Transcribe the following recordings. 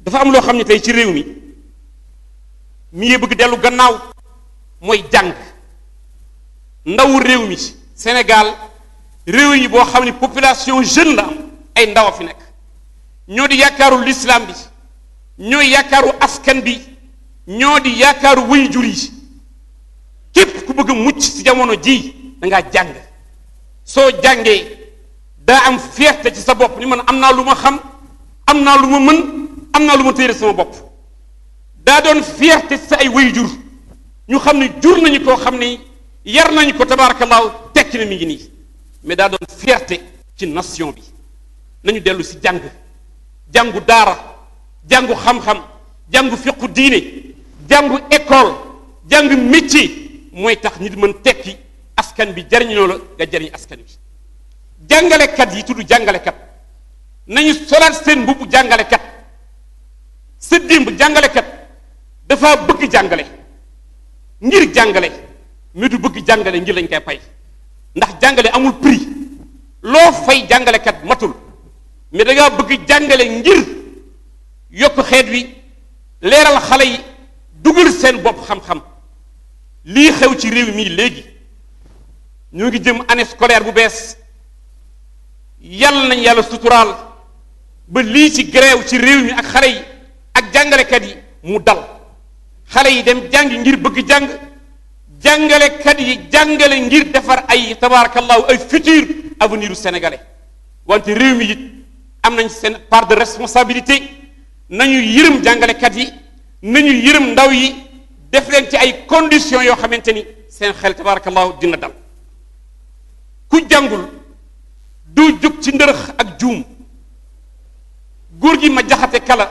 dafa am loo xam ne tey ci réew mi mi ngi bëgg dellu gannaaw mooy jàng ndawu réew mi Sénégal réew yi boo xam ne population jeune la am ay ndaw a fi nekk ñoo di yaakaaru l'islam bi ñooy yaakaaru askan bi ñoo di yaakaaru wuy jur yi képp ku bëgg a mucc ci jamono ji da ngaa jàng soo jàngee daa am fierté ci sa bopp ni man am naa lu ma xam am naa lu ma mën am naa lu ma téere sama bopp daa doon fierté ci sa ay wuy jur ñu xam ne jur nañu koo xam ne yar nañu ko tabaarakallaahu tekki na mi ngi nii mais daa doon fierté ci nation bi nañu dellu si jàng jàngu daara jàngu xam-xam jàngu fiqu diine jàngu école jàng métier mooy tax nit mën tekki askan bi jariñoo la nga jariñ askan bi jàngalekat yi tudd jàngalekat nañu solaat seen mbubbu jàngalekat sa démb jàngalekat dafa bëgg jàngale ngir jàngale mais du bëgg jàngale ngir lañ koy pay ndax jàngale amul prix loo fay jàngalekat matul mais da ngaa bëgg jàngale ngir yokk xeet wi leeral xale yi dugal seen bopp xam-xam lii xew ci réew mii léegi ñoo ngi jëm année scolaire bu bees yàlla nañ yàlla suturaal ba lii ci grève ci réew mi ak xale yi ak jàngalekat yi mu dal xale yi dem jàng ngir bëgg jàng jàngalekat yi jàngale ngir defar ay tabarakallahu ay futur avenir u sénégalais wante réew mi it am nañ seen part de responsabilité nañu yërëm jàngalekat yi nañu yërëm ndaw yi def leen ci ay conditions yoo xamante ni seen xel tabarakallahu dina dal ku jàngul du jóg ci ndërëx ak juum góor gi ma jaxate kala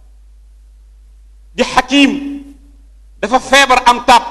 di xakiim dafa feebar am taab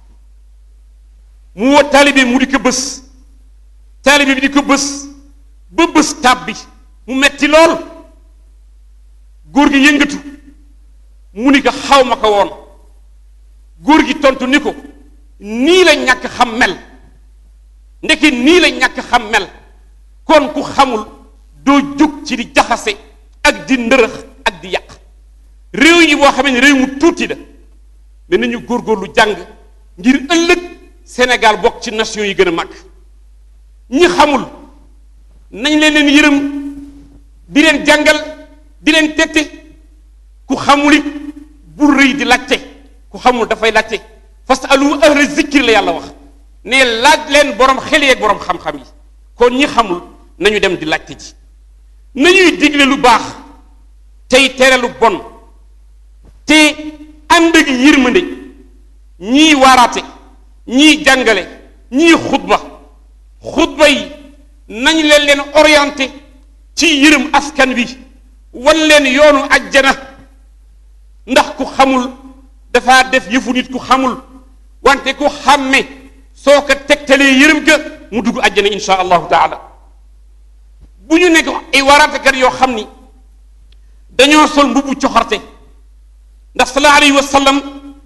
mu woo taalibe mu di ko bës taalibe bi di ko bës ba bës taab bi mu metti lool góor gi yëngatu mu ni ko xaw ma ko woon góor gi tontu ni ko nii la ñàkk xam mel ndeke nii la ñàkk xam mel kon ku xamul doo jóg ci di jaxase ak di ndërëx ak di yàq réew yi boo xamee ne réew mu tuuti la mais nañu góorgóorlu jàng ngir ëllëg Sénégal bokk ci nation yi gën a mag ñi xamul nañ leen leen yërëm di leen jàngal di leen tette ku xamul it bu rëy di laajte ku xamul dafay laajte fasalu ahla zikri la yàlla wax ne laaj leen borom xel yeeg borom xam-xam yi kon ñi xamul nañu dem di laajte ji nañuy digle lu baax tey tere lu bon te ànd ak yërmande ñii waaraate ñii jàngale ñii xutba xutba yi nañ leen leen orienté ci yërëm askan wi wan leen yoonu ajjana ndax ku xamul dafa def yëfu nit ku xamul wante ku xàmme soo ko tegtalee yërëm ga mu dugg ajjana insha allahu taala bu ñu nekk ay waaraatekat yoo xam ni dañoo sol mbubbu coxarte ndax sallallahu alayhi wa sallam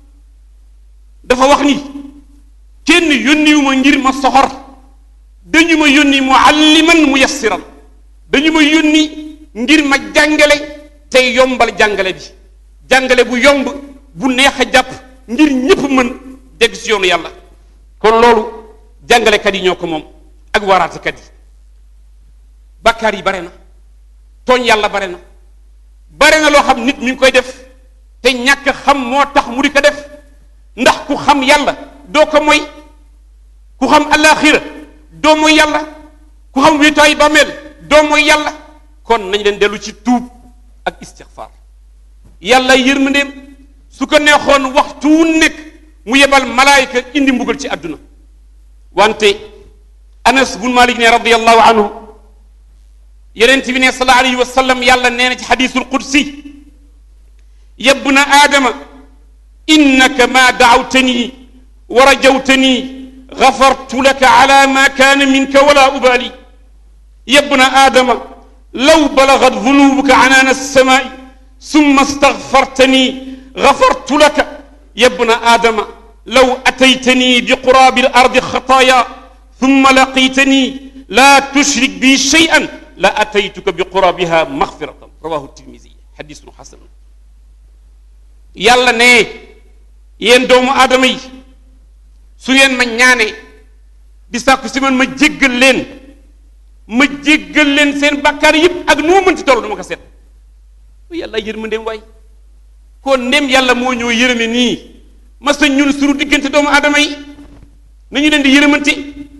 dafa wax ni kenn yónniwu ma ngir ma soxor dañu ma yónni mualliman muyassiran dañu ma yónni ngir ma jàngale tey yombal jàngale bi jàngale bu yomb bu neex a jàpp ngir ñépp mën dégg si yoonu yàlla kon loolu jàngalekat yi ñoo ko moom ak waaraatekat yi bàkkaar yi bare na tooñ yàlla bare na bare na loo xam nit mi ngi koy def te ñàkk xam moo tax mu di ko def ndax ku xam yàlla doo ko moy ku xam alaxira doo mooy yàlla ku xam wéetaay bàmmeel doo mooy yàlla kon nañ leen dellu ci tuub ak istixfaar yàlla yërmandeem su ko neexoon waxtu wu nekk mu yebal malaayika indi mbugal ci àdduna wante anas bun malik ne radiallahu anhu yonent bi ne sallallahu alayhi wa sallam yàlla nee na ci xadisul qudsi yabna aadama innaka ma daawtani wa rajawtani gafartu laka ala ma kaana minka wala ubali yabna aadama law balagat dunubuka anaana alsamaai summa استغفرتني غفرت لك يا ابن آدم لو أتيتني بقراب الأرض خطايا ثم لقيتني لا تشرك بي شيئا لأتيتك بقرابها مغفرة رواه الترمذي حديث حسن yàlla ne yéen doomu aadama yi su ngeen ma ñaanee di sàkku si man ma jéggal leen ma jéggal leen seen bàkkaar yëpp ak nu ma mënti toll du ma ko seet yàlla yërmandeem waay kon ndem yàlla moo ñoo yërëme nii mas na ñun sunu diggante doomu aadama yi nañu leen di yërëmante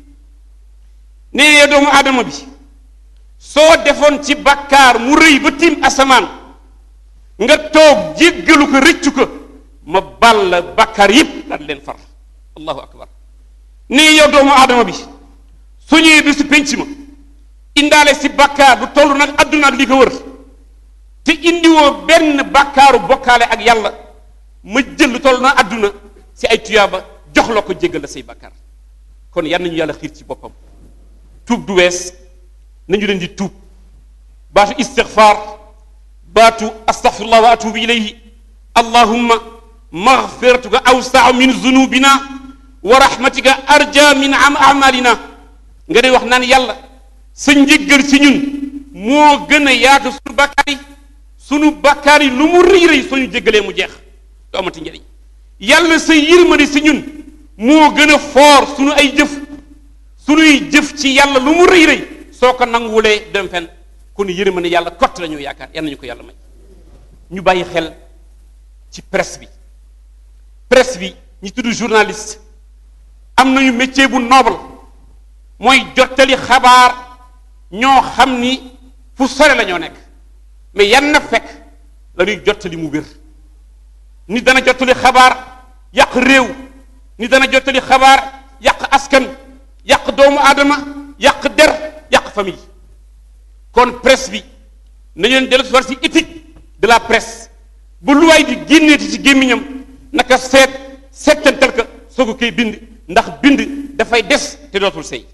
nee yow doomu aadama bi soo defoon ci bàkkaar mu rëy ba tiim asamaan nga toog jéggalu ko rëccu ko ma bal la bàkkaar yépp daal leen far allahu akbar nee yow doomu aadama bi su ñëwee bi si penc ma indaale si bàkkaar bu toll nag adduna ak li ko wër te indiwoo benn bàkkaaru bokkaale ak yàlla ma jël lu toll na adduna si ay tuyaaba jox la ko jéggal la say bàkkaar kon yal nañu yàlla xiir ci boppam tuub du wees nañu leen di tuub baatu istigfaar baatu astaghfirullah wa atubu ilayhi allahumma maghfiratuka awsau min zunubina wa rahmatika arja min am amalina nga day wax naan yàlla sa njéggal ci ñun moo gën a yaatu sunu bàkkaar yi sunu bàkkaar yi lu mu rëy rëy soo ñu jéggalee mu jeex du amati njëriñ yàlla sa yërmande si ñun moo gën a foor sunu ay jëf sunuy jëf ci yàlla lu mu rëy rëy soo ko nanguwulee dem fen kon yërmande yàlla kott la ñu yaakaar yal nañu ko yàlla may ñu bàyyi xel ci presse bi presse bi ñi tudd journaliste am nañu métier bu noble mooy jottali xabaar ñoo xam ni fu sore la ñoo nekk mais yan na fekk la ñuy jottali mu wér ni dana jottali xabaar yàq réew ni dana jottali xabaar yàq askan yàq doomu aadama yàq der yàq famille kon presse bi nañu leen dellu si war si éthique de la presse bu lu waay di génneeti ci gémmiñam naka seet seetantal ka soo ko koy bind ndax bind dafay des te dootul sey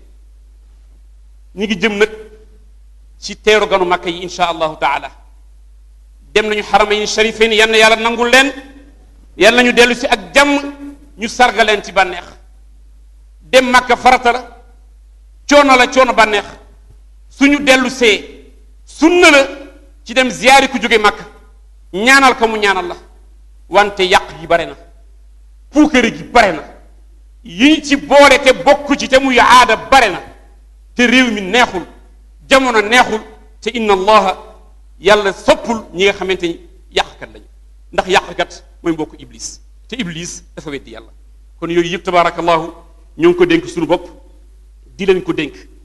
ñi ngi jëm nag ci teeru ganu makka yi insha allahu taala dem nañu xaramayn sharifayni yal na yàlla nangul leen yal nañu dellu si ak jàmm ñu sarga leen ci bànneex dem makka farata la coono la coono bànneex suñu dellu see sunna la ci dem ziyaari ku jóge makka ñaanal ko mu ñaanal la wante yàq gi bare na puukare gi bare na yi ñu ci boole te bokk ci te muy aada bare na te réew mi neexul jamono neexul te inna allaha yàlla soppul ñi nga xamante ni yàqkat lañu ndax yàqkat mooy mbokku iblis te iblis dafa weddi yàlla kon yooyu yëpp tabaarakallahu ñoo ngi ko dénk suñu bopp di leen ko dénk